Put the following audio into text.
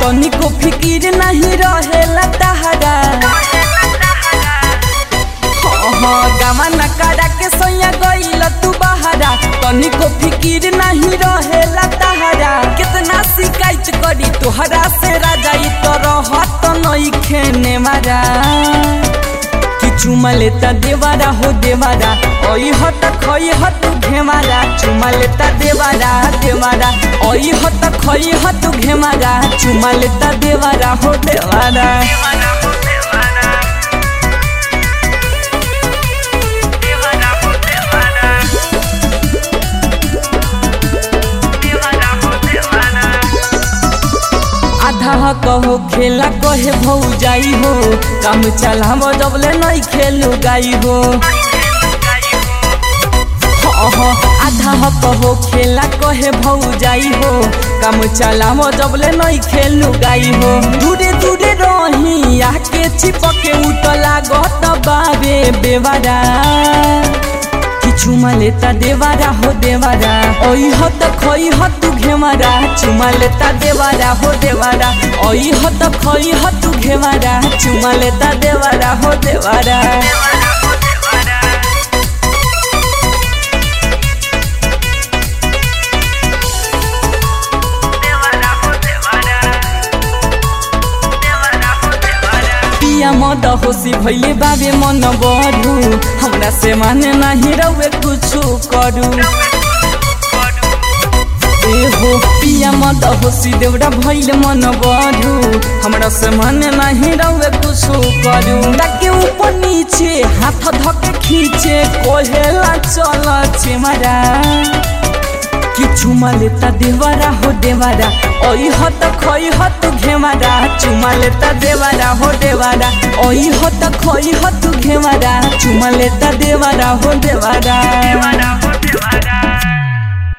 तनिको फिकिर नहीं रहेला तहरा गामा नकारा के सोया गईल तू बहारा तनिको फिकिर नहीं रहेला तहरा कितना शिकायत करी तोहरा से राजा ई तो रहत नहीं खेने मारा कि चुमा लेता देवारा हो देवारा ओई हत खई हत घेमारा चुमा लेता देवारा देवारा ओई हत खई हत घेमारा चुमा लेता देवारा हो देवारा आधा कहो खेला कहे भौ जाई हो काम चलाम जबले नहीं खेलू गाई हो आधा कहो खेला कहे भौ जाई हो काम चलाम जबले नहीं खेलू गाई हो दूरे दूरे रही आके चिपके उतला गत बाबे बेवारा चुमा लेता देवारा हो देवारा ओई हो त खई हो तू घेवारा चुमा लेता देवारा हो देवारा ओई हो त खई हो तू घेवारा चुमा लेता देवारा हो देवारा पिया मद होसी भैले बाबे मन बढू हमरा से माने नाही रउए कुछु करू ए हो पिया मद होसी देउरा भैले मन बढू हमरा से माने नाही रउए कुछु करू ताके ऊपर नीचे हाथ धके खींचे कोहेला चल चेमारा कि चुमा लेता देवारा हो देवारा ओई हो त खई हो तू घेवारा चुमा लेता देवारा हो देवारा ओई हो त खई हो तू घेवारा चुमा लेता देवारा हो देवारा देवारा हो देवारा